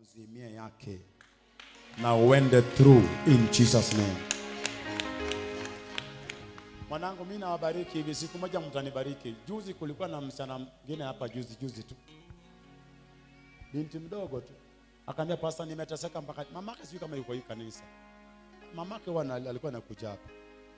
akakuzimia yake na uende through in Jesus name. Mwanangu, mimi nawabariki hivi, siku moja mtanibariki. Juzi kulikuwa na msichana mwingine hapa juzi juzi tu, binti mdogo tu, akaambia pasta, nimeteseka mpaka mamake, sijui kama yuko hii kanisa. Mamake huwa ana- alikuwa anakuja hapa,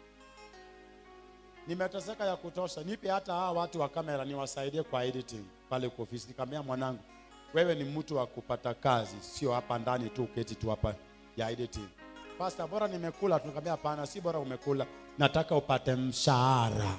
nimeteseka ya kutosha, nipe hata hawa watu wa kamera niwasaidie kwa editing pale kwa ofisi. Nikamwambia mwanangu, wewe ni mtu wa kupata kazi, sio hapa ndani tu uketi tu hapa ya editing. Pastor, bora nimekula tu. Nikamwambia hapana, si bora umekula, nataka upate mshahara.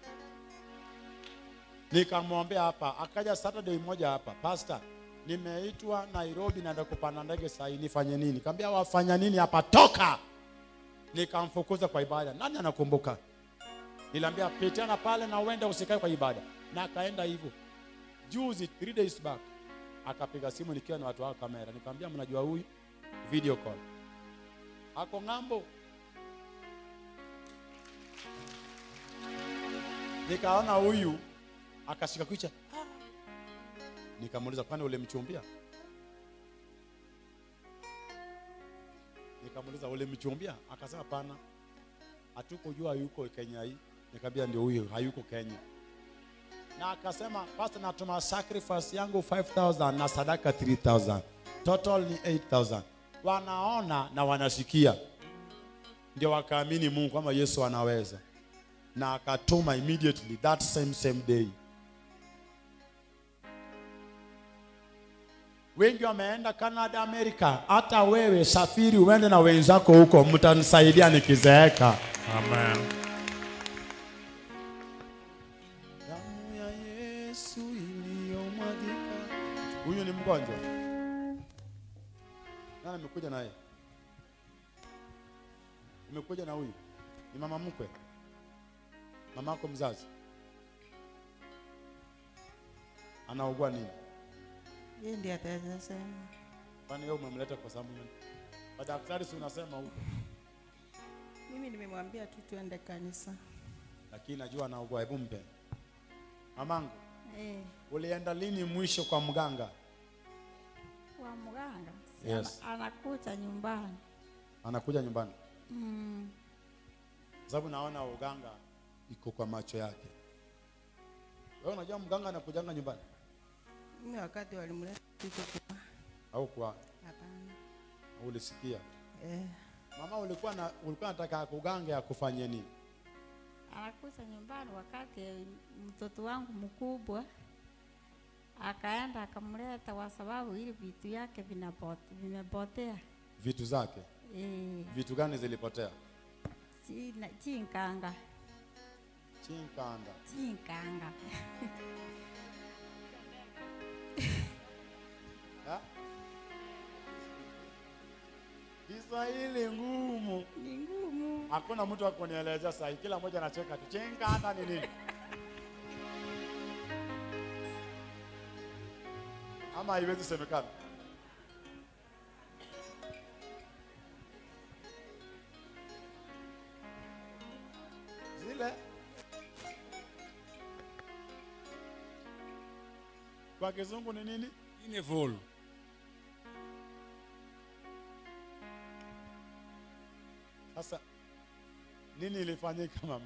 Nikamwombea hapa, akaja Saturday moja hapa, pastor, nimeitwa Nairobi, naenda kupanda ndege saa hii, nifanye nini? Nikamwambia wafanya nini hapa, toka. Nikamfukuza kwa ibada. Nani anakumbuka? Niliambia pitana pale na uende usikae kwa ibada, na akaenda hivyo. Juzi three days back akapiga simu nikiwa na watu wa kamera, nikamwambia mnajua huyu video call ako ng'ambo. Nikaona huyu akashika kichwa, "Ah." nikamuuliza kwani ulimchumbia? Nikamuuliza ulimchumbia? Akasema hapana, hatukujua yuko Kenya hii. Nikamwambia ndio huyo, hayuko Kenya na akasema pastor, natuma sacrifice yangu 5000 na sadaka 3000 total ni 8000 wanaona na wanasikia, ndio wakaamini Mungu kwamba Yesu anaweza, na akatuma immediately that same same day. Wengi wameenda Canada, Amerika. Hata wewe safiri uende na wenzako huko, mtanisaidia nikizeeka. Amen. Damu ya Yesu iliyomwagika. Huyu ni mgonjwa. Nani amekuja naye? Umekuja na huyu? Ni mama mkwe? Mamako mzazi? Anaugua nini? Yeye ndiye ataweza sema. Kwani wewe umemleta kwa sababu gani? Madaktari si unasema huko, Mimi nimemwambia tu tuende kanisa. lakini najua anaugua. Hebu mpe. Mamangu, Eh, ulienda lini mwisho kwa mganga? kwa mganga. Si Yes. ana- anakuja nyumbani. Anakuja nyumbani? Mm. sababu naona uganga iko kwa macho yake. Wewe unajua mganga anakujanga nyumbani Mimi wakati walimleta kitu kwa au kwa hapana. au ulisikia? Eh, Mama, ulikuwa na ulikuwa unataka kuganga akufanyie nini? anakuja nyumbani wakati mtoto wangu mkubwa akaenda akamleta kwa sababu ili vitu yake vinapote- vimepotea. Vitu zake Eh, vitu gani zilipotea? china- chinkanga Chinkanda. chinkanga Ha? Kiswahili ngumu. ni ngumu. Hakuna mtu wa kunielezea sahi, kila mmoja anacheka tu. Chinkanda ni nini? Ama haiwezi semekana. Zile kwa kizungu ni nini? Inevol. Sasa nini ilifanyika mama?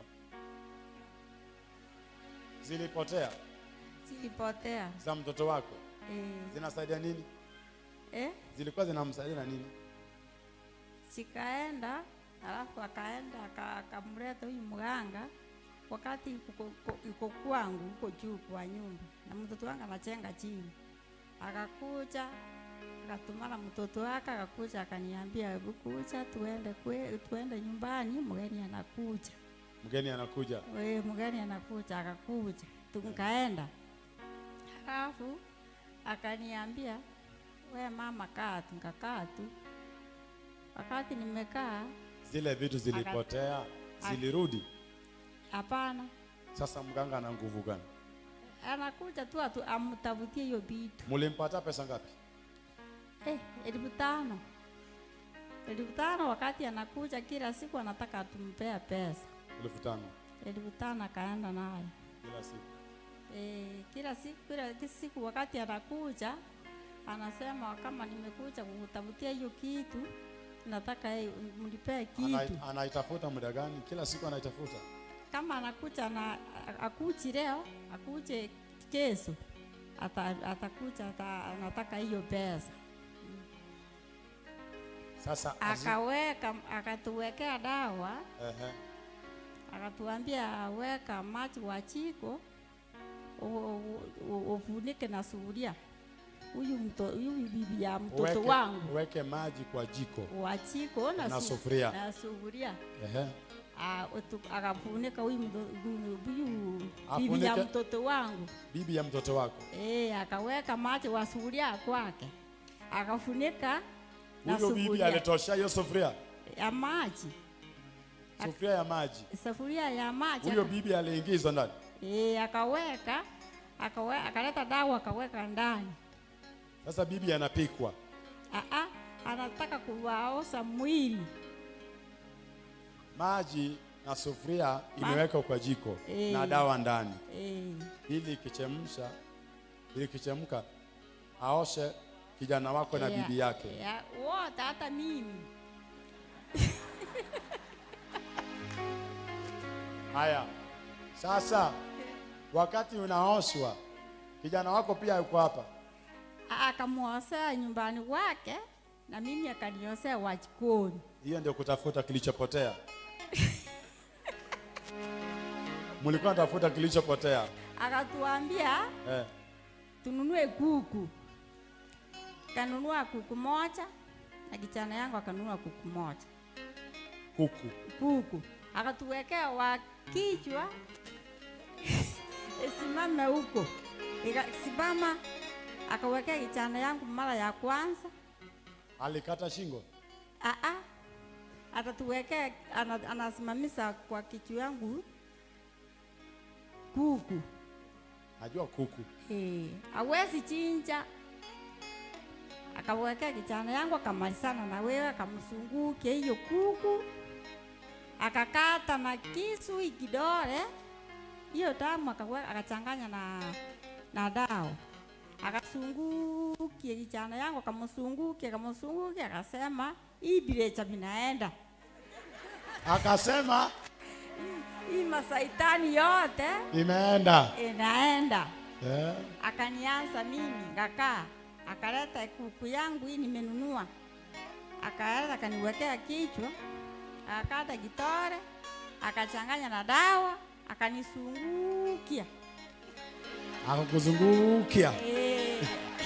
Zilipotea Zilipotea. za mtoto wako, Eh, zinasaidia nini? eh, Zilikuwa zinamsaidia na nini? sikaenda alafu akaenda aka- akamleta huyu mganga wakati yuko- yuko- yuko kwangu huko juu kwa nyumba na mtoto wangu anachenga chini akakuja akatumana mtoto wake akakuja akaniambia hebu kuja tuende kwe, tuende nyumbani mgeni anakuja Mgeni anakuja, we mgeni anakuja akakuja tukaenda halafu akaniambia we mama kaa tu nikakaa tu wakati nimekaa zile vitu zilipotea, zilirudi. hapana Sasa mganga ana nguvu gani? anakuja tu atu amtafutie hiyo vitu Mulimpata pesa ngapi? eh, elfu tano elfu tano wakati anakuja kila siku anataka tumpea pesa elfu tano elfu tano akaenda nayo kila siku. Eh, kila siku kila siku wakati anakuja anasema kama nimekuja kukutafutia hiyo kitu, nataka yeye mlipee kitu. Anai- anaitafuta muda gani? Kila siku anaitafuta. Kama anakuja na akuchi leo, akuje kesho, ata, atakuja ata, anataka hiyo pesa. Sasa azi- Akaweka, akatuwekea dawa, Ehe. akatuambia weka maji wa jiko u- u- u- ufunike na sufuria. Huyu mto, huyu bibi ya mtoto Uweke- wangu Uweke maji kwa jiko. wa jiko na, Na su- sufuria. na sufuria Ehe. Ah, utu- akafunika huyu mto- huyu bibi ya Afunike- mtoto wangu Bibi ya mtoto wako. eh, akaweka maji wa sufuria kwake, akafunika na Huyo bibi sufuria alitoshea hiyo sufuria. ya maji, Sufuria ya maji. sufuria ya maji Huyo aka- bibi aliingizwa ndani. eh, akaweka akawe, akaleta dawa akaweka ndani. Sasa bibi anapikwa. Ah, ah, anataka kuwaosha mwili Maji na sufuria Ma- imewekwa kwa jiko Eh. na dawa ndani. eh, Ili ikichemsha, ili ikichemka aoshe kijana wako na ya- bibi yake. ya- wote hata mimi Haya, sasa wakati unaoshwa, kijana wako pia yuko hapa. akamwosea nyumbani kwake na mimi akaniosea wa jikoni. Hiyo ndio kutafuta kilichopotea. Mlikuwa natafuta kilichopotea Akatuambia eh. tununue kuku. Kanunua kuku moja na kijana yangu akanunua kuku moja Kuku kuku, akatuwekea wa kichwa isimame huko, ikasimama akawekea kijana yangu mara ya kwanza alikata shingo. Aa, atatuwekea ana, anasimamisha kwa kichwa yangu kuku Najua kuku eh, awezi chinja. Akawekea kijana yangu akamalizana na wewe, akamsunguke hiyo kuku, akakata na kisu ikidole hiyo damu akaweka, akachanganya na na dawa akasungukie kijana yangu, akamsunguke akamsunguke, akasema hii bilecha vinaenda akasema hii masaitani yote imeenda inaenda. eh. Akanianza mimi ngakaa, akaleta kuku yangu hii nimenunua, akaleta akaniwekea kichwa, akakata kitore, akachanganya na dawa, akanisungukia Akakuzungukia eh.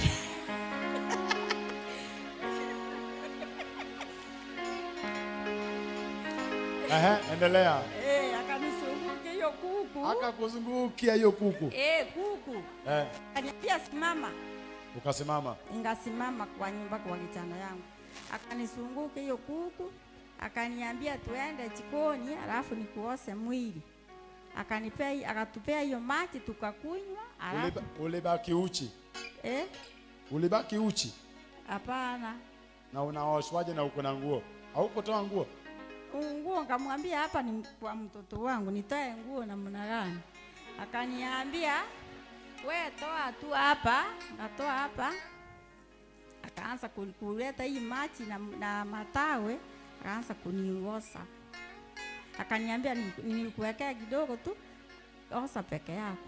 Ehe, endelea. Eh, akanisungukia hiyo kuku Akakuzungukia hiyo kuku eh, kuku eh. akaniambia simama, Ukasimama Ingasimama kwa nyumba kwa kijana yangu, akanisunguka hiyo kuku, akaniambia tuende jikoni, alafu nikuose mwili. Akanipea, akatupea hiyo maji tukakunywa, alafu Uliba, ulibaki uchi, eh, ulibaki uchi hapana na unaoshwaje na uko na nguo? Haukutoa nguo? nguo. Nkamwambia hapa ni kwa mtoto wangu, nitoe nguo namna gani? Akaniambia we toa tu hapa, ngatoa hapa. Akaanza ku- kuleta hii maji na, na matawe, akaanza kuniosa. Akaniambia "Ni- nikuwekea kidogo tu, osa peke yako.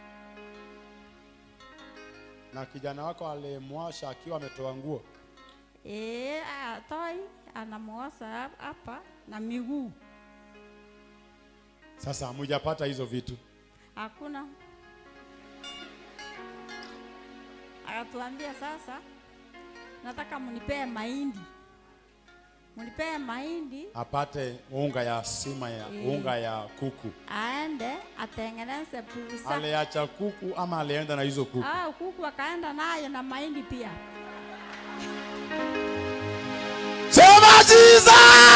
Na kijana wako alimwasha akiwa ametoa nguo. Eh, atoi anamuosa hap- hapa na miguu, Sasa hamujapata hizo vitu. hakuna. Akatuambia sasa, nataka munipee mahindi, munipee mahindi Apate unga ya sima ya Eh. unga ya kuku. aende atengeneze pusa. Aliacha kuku ama alienda na hizo kuku? Ah, kuku akaenda nayo na mahindi pia. Sema Jesus!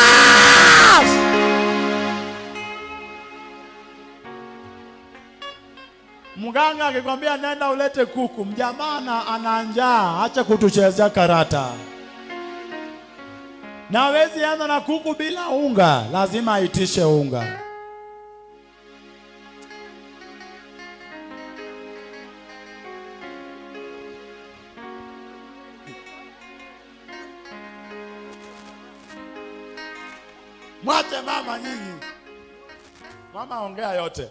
Mganga akikwambia nenda ulete kuku, mjamaa na- ana njaa, acha kutuchezea karata. Na hawezi anza na kuku bila unga, lazima aitishe unga. Mwache mama nyinyi. Mama ongea yote.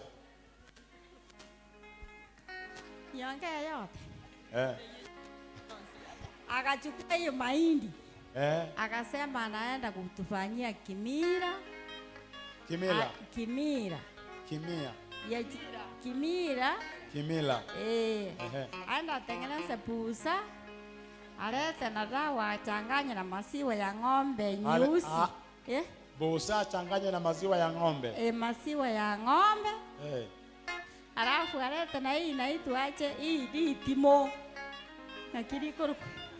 niongee yote Eh. akachukua hiyo mahindi Eh. akasema anaenda kutufanyia kimira Kimila. A- kimira Kimia. ya ji- kimira Kimila. eh, Ehe. aenda atengeneze pusa alete na dawa achanganye na maziwa ya ng'ombe Ale- nyeusi a- eh, Busa changanya na maziwa ya ng'ombe. eh, maziwa ya ng'ombe Eh. alafu alete na hii inaitwaje hii ditimo na kirikuruku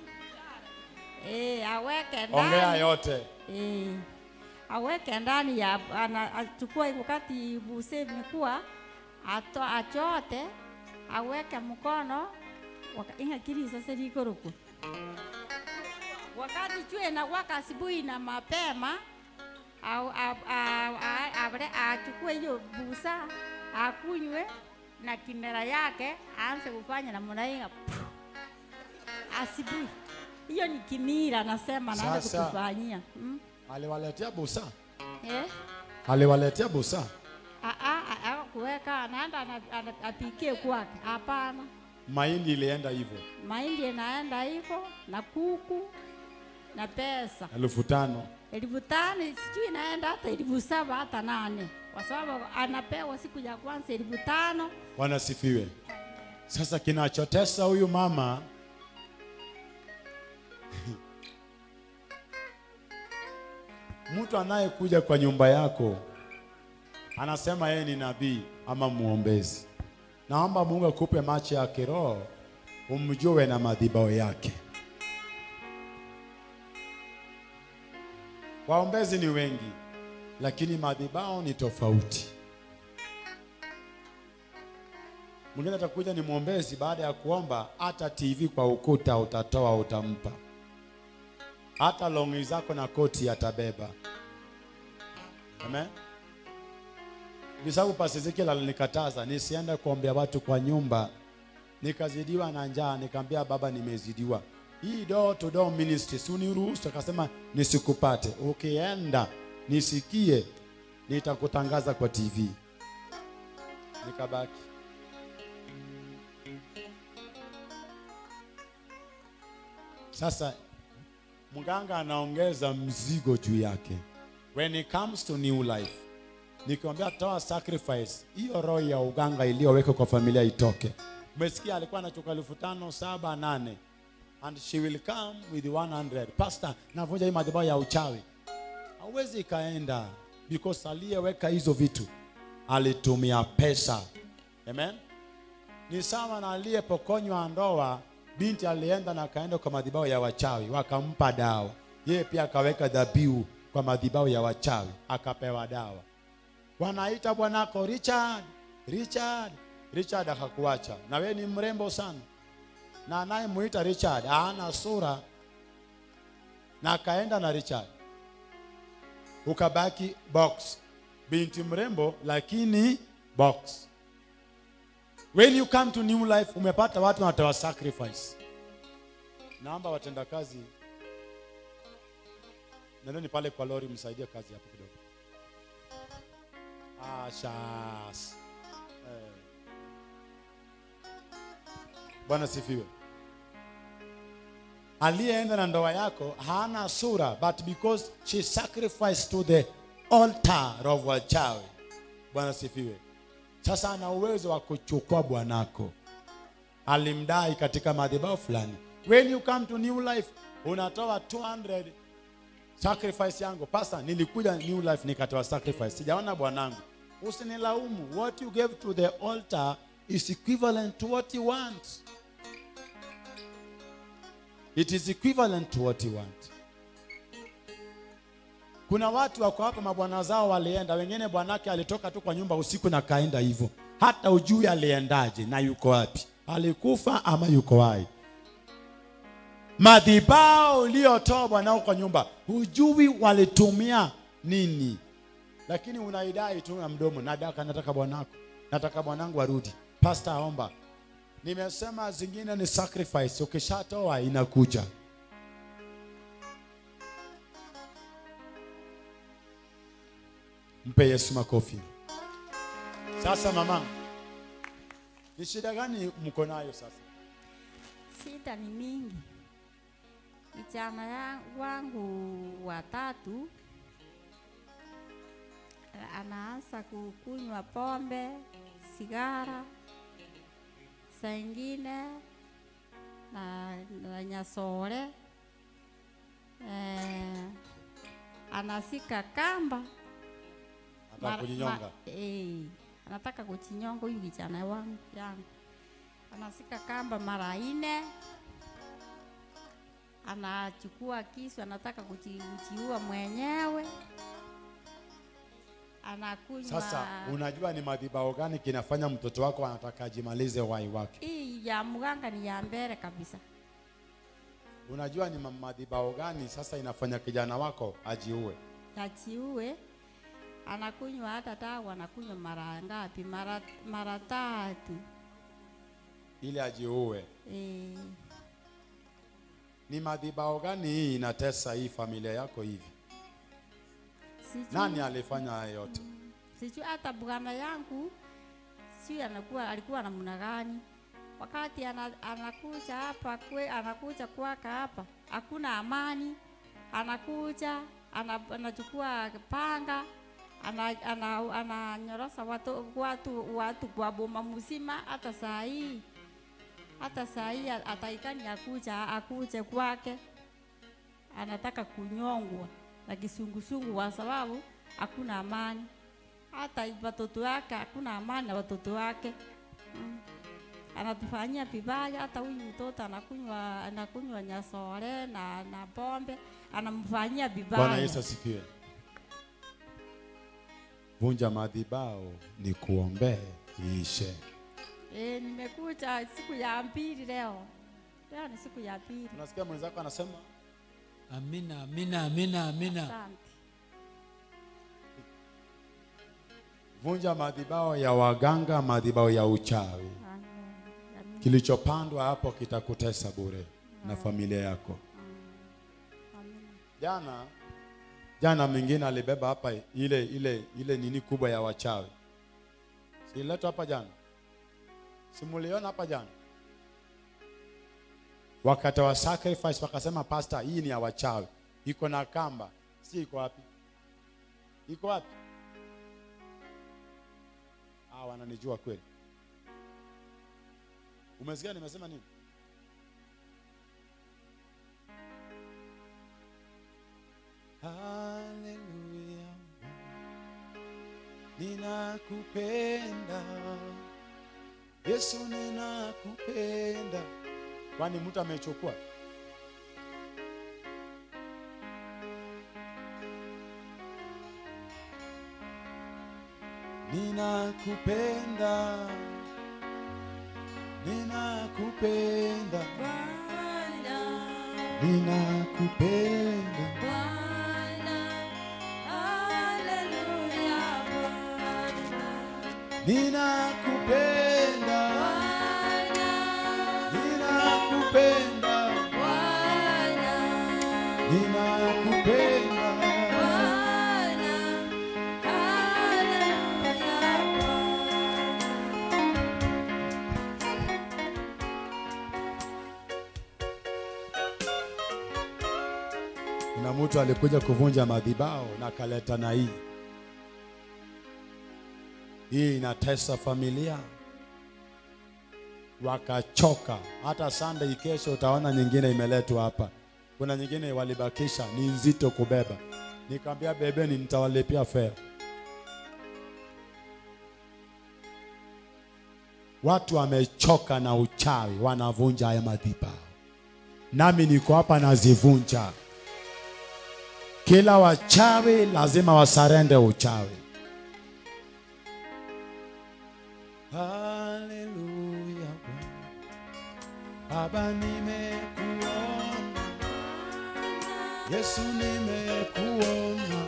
eh, aweke Ongea ndani yote. eh, aweke ndani ya ana, achukue wakati buse imekuwa ato achote aweke mkono waka, inga kiri sasa likuruku wakati chue na waka asubuhi na mapema au- a- a- a- avre- achukue hiyo busa akunywe na kimera yake aanze kufanya namna hiyo asubuhi. Hiyo ni kimira, nasema naanza Sasa. kutufanyia mm? Aliwaletea busa. eh? Aliwaletea busa. A- a- a- a- kuweka anaenda ana- ana- apikie kwake? Hapana, Mahindi ilienda hivyo. mahindi inaenda hivyo na kuku na pesa Elfu tano. elfu tano sijui inaenda hata elfu saba hata nane kwa sababu anapewa siku ya kwanza elfu tano Wanasifiwe. Sasa kinachotesa huyu mama mtu anayekuja kwa nyumba yako anasema yeye ni nabii ama mwombezi. Naomba Mungu akupe macho ya kiroho umjue na madhibao yake. Waombezi ni wengi, lakini madhibao ni tofauti. Mwingine atakuja ni mwombezi, baada ya kuomba hata TV kwa ukuta utatoa, utampa. Hata longi zako na koti atabeba. Amen. Ni sababu Pastor Ezekiel alinikataza nisiende kuombea watu kwa nyumba, nikazidiwa na njaa, nikamwambia baba, nimezidiwa. Hii door to door ministry si uniruhusu? Akasema nisikupate, ukienda nisikie, nitakutangaza kwa TV. Nikabaki Sasa mganga anaongeza mzigo juu yake. When it comes to new life, nikiambia toa sacrifice, hiyo roho ya uganga iliyowekwa kwa familia itoke. Umesikia alikuwa anachukua elfu tano saba nane and she will come with 100. Pastor, navunja hii madhabahu ya uchawi. Hauwezi ikaenda because aliyeweka hizo vitu alitumia pesa. Amen. Ni sawa na aliyepokonywa ndoa, binti alienda na akaenda kwa madhabahu ya wachawi, wakampa dawa. Yeye pia akaweka dhabihu kwa madhabahu ya wachawi, akapewa dawa. Wanaita bwanako Richard, Richard, Richard akakuacha, na wewe ni mrembo sana, na anayemuita Richard hana sura, na akaenda na Richard, ukabaki box, binti mrembo lakini box. When you come to new life, umepata watu wanatoa sacrifice. Naomba watendakazi, nendeni pale kwa lori, msaidie kazi hapo kidogo. Ah, shas. Eh. Bwana sifiwe. Aliyeenda na ndoa yako hana sura, but because she sacrificed to the altar of wachawi. Bwana sifiwe. Sasa ana uwezo wa kuchukua bwanako, alimdai katika madhabahu fulani. When you come to new life, unatoa 200 sacrifice yangu. Pastor, nilikuja new life nikatoa sacrifice, sijaona bwanangu. Usinilaumu. What you gave to the altar is equivalent to what you want. It is equivalent to what you want. Kuna watu wako hapa, mabwana zao walienda, wengine bwanake alitoka tu kwa nyumba usiku na kaenda hivyo, hata ujui aliendaje na yuko wapi, alikufa ama yuko hai. Madhibao uliyotoa bwanao kwa nyumba, hujui walitumia nini, lakini unaidai tu na mdomo, nadaka, nataka bwanako, nataka bwanangu arudi. Pastor, aomba. Nimesema zingine ni sacrifice, ukishatoa inakuja. Mpe Yesu makofi. Sasa mama, ni shida gani mko nayo sasa? Shida ni mingi. Kijana ya- wangu watatu eh, anaanza kukunywa pombe, sigara, saa ingine na, na nyasore eh, anasika kamba Nataka Mara- kujinyonga. ma- eh, anataka kujinyonga huyu kijana wangu yangu, anasika kamba mara ine, anachukua kisu, anataka kuji- kujiua mwenyewe, anakunywa Sasa unajua ni madhibao gani kinafanya mtoto wako anataka ajimalize uhai wake? hii ya mganga ni ya mbele kabisa. Unajua ni ma- madhibao gani sasa inafanya kijana wako ajiue? achiue anakunywa hata dawa anakunywa mara ngapi? Mara mara tatu. ili ajiue. E, Ni madhibao gani hii inatesa hii familia yako hivi? sijui, Nani alifanya haya yote? sijui hata bwana yangu sijui anakuwa alikuwa namna gani wakati ana, anakuja hapa kwe, anakuja kwaka hapa hakuna amani, anakuja ana, anachukua panga ana, ana, ananyorosa watu, watu, watu kwa boma mzima. Hata saa hii hata saa hii ataikani akuja akuje kwake, anataka kunyongwa na kisungusungu kwa sababu hakuna amani. Hata watoto wake hakuna amani na watoto wake mm. Anatufanyia vibaya. Hata huyu mtoto anakunywa anakunywa nyasore na, na pombe anamfanyia vibaya. Bwana Yesu asifiwe. Vunja madhibao ni kuombee iishe. E, nimekuja siku ya pili leo. Leo ni siku ya pili. Unasikia mwenzako anasema Amina, amina, amina, amina. Asante. vunja madhibao ya waganga, madhibao ya uchawi. Amen. Amen. Kilichopandwa hapo kitakutesa bure na familia yako. Amen. Jana jana mwingine alibeba hapa ile ile ile nini kubwa ya wachawi, siletwa hapa jana, simuliona hapa jana, wakatoa sacrifice, wakasema pastor, hii ni ya wachawi, iko na kamba, si iko wapi? Iko wapi? Ah, wananijua kweli. Umesikia nimesema nini? Haleluya, ninakupenda Yesu, ninakupenda. Kwani mtu amechukua? Ninakupenda, ninakupenda, ninakupenda. Ninakupenda, ninakupenda, ninakupenda. Kuna mtu alikuja kuvunja madhibao na kaleta na hii. Hii inatesa familia, wakachoka. Hata Sunday kesho utaona nyingine imeletwa hapa. Kuna nyingine walibakisha, ni nzito kubeba. Nikamwambia bebeni, nitawalipia fare. Watu wamechoka na uchawi, wanavunja haya madhibao, nami niko hapa nazivunja. Kila wachawi lazima wasarende uchawi. Haleluya Baba, nimekuona Yesu, nimekuona,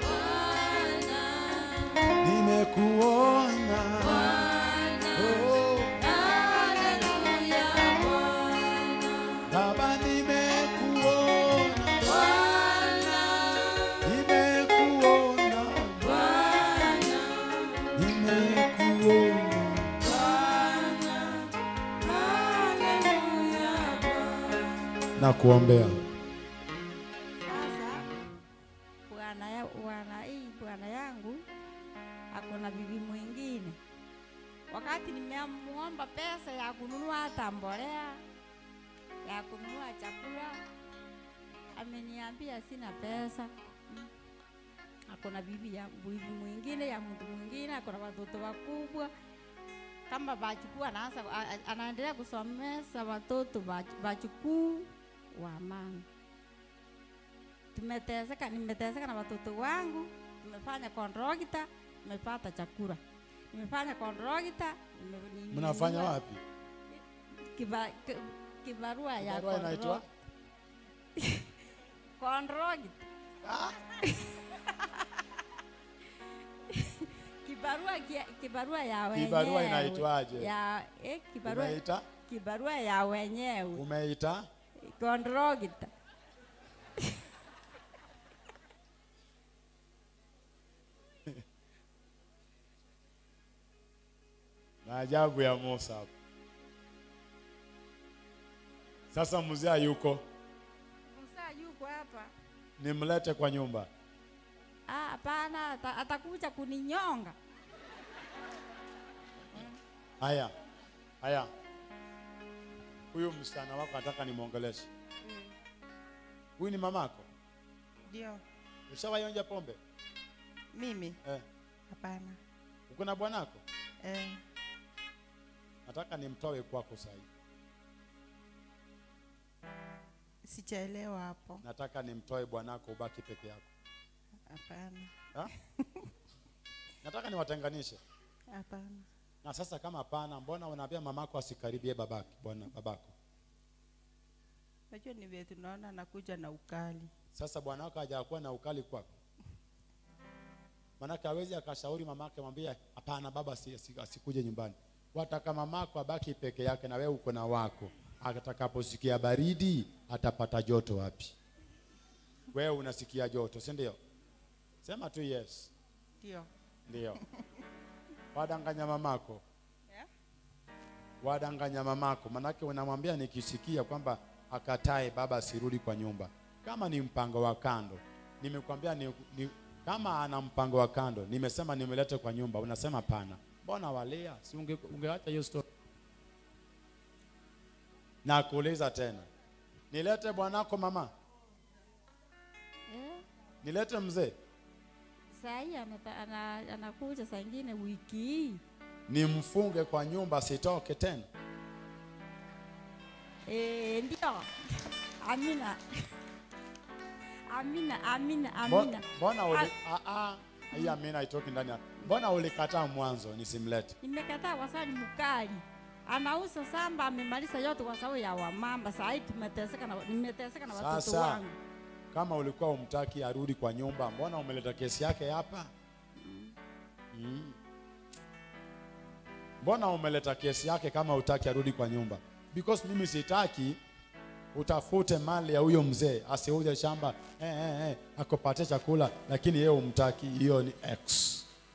nimekuona oh, Baba, nimekuona, nimekuona na kuombea. Sasa bwana ya bwana hii bwana yangu ako na bibi mwingine. Wakati nimemuomba pesa ya kununua hata mbolea ya kununua chakula, ameniambia sina pesa. Mm. Ako na bibi ya bibi mwingine ya mtu mwingine, ako na watoto wakubwa kama bachukuu anaanza a- a- anaendelea kusomesha watoto bach- bachukuu wa mama tumeteseka, nimeteseka na watoto wangu, tumefanya kondrogita, nimepata chakula, nimefanya kondrogita, nime- nime- Mnafanya nime- wapi? kiba, ki- kibarua ya Barua inaitwa kondrogita kibarua kia- kibarua ya wenyewe Kibarua inaitwaje? ya eh, kibarua Umeita? kibarua ya wenyewe Umeita? kondrogita Maajabu ya Musa hapo. Sasa mzee hayuko, Musa yuko hapa nimlete kwa nyumba. Ah, hapana, ata- atakuja kuninyonga. Haya, haya, huyu msichana wako nataka nimwongeleshe. Huyu ni mamako? Ndio, Ushawaionja pombe? mimi Eh, hapana. uko na bwanako? Eh, Nataka nimtoe kwako sasa hivi. sijaelewa hapo. Nataka nimtoe bwanako ubaki peke yako. Hapana, Ha? Nataka niwatenganishe. hapana. Na sasa kama hapana, mbona unaambia mamako asikaribie babaki, bwana babako? Najua ni vile tunaona anakuja na ukali. Sasa bwana wako hajakuwa na ukali kwako, manake hawezi akashauri mamake, mwambie hapana, baba asi- asi- asikuje nyumbani. Wataka mamako abaki peke yake, na wewe uko na wako. Atakaposikia baridi atapata joto wapi? Wewe unasikia joto, si ndio? Sema tu yes, Ndio, ndio. Wadanganya mamako, Yeah. wadanganya mamako, manake unamwambia nikisikia kwamba akatae baba asirudi kwa nyumba, kama ni mpango wa kando. Nimekwambia ni, ni, kama ana mpango wa kando, nimesema nimelete kwa nyumba, unasema pana. Mbona walia? Si unge, ungeacha hiyo story. Na kuuliza tena, nilete bwanako mama, Eh, nilete mzee, saa hii anata- ana- anakuja saa ingine wiki hii. nimfunge kwa nyumba, sitoke tena. Eh, ndio. Amina. Amina, amina, Mbo- amina. Mbona uli ah ah hii amina haitoki ndani ya. Mbona ulikataa mwanzo nisimlete? Nimekataa kwa sababu ni mkali. Anauza samba amemaliza yote kwa sababu ya wamama. Saa hii tumeteseka na nimeteseka na watoto Sasa wangu. kama ulikuwa umtaki arudi kwa nyumba, mbona umeleta kesi yake hapa? Mm. Mbona umeleta kesi yake kama utaki arudi kwa nyumba? Because mimi sitaki utafute mali ya huyo mzee asiuze shamba eh, eh, eh, akupatie chakula, lakini yeye umtaki. Hiyo ni X.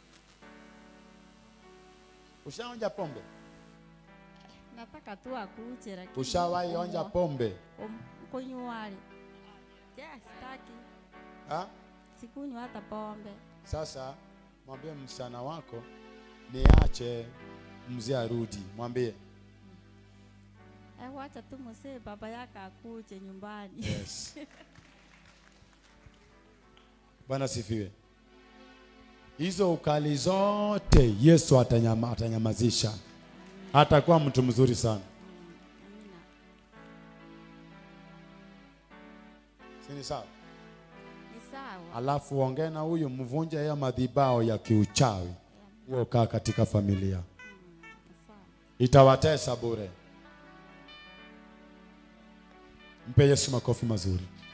Ushaonja pombe? Nataka tu akuje lakini. Ushawahi onja pombe? Kunywali. Yes, sitaki. Ha? Sikunywa hata pombe. Sasa mwambie msichana wako niache mzee arudi, mwambie Eh, wacha tu mzee baba yake akuje nyumbani. yes. Bwana sifiwe. Hizo ukali zote Yesu atanyama, atanyamazisha, atakuwa mtu mzuri sana, Amina. si ni sawa? Ni sawa. Alafu ongee na huyu, mvunje hayo madhibao ya kiuchawi, huo kaa katika familia, Ni sawa. itawatesa bure. Mpe Yesu makofi mazuri.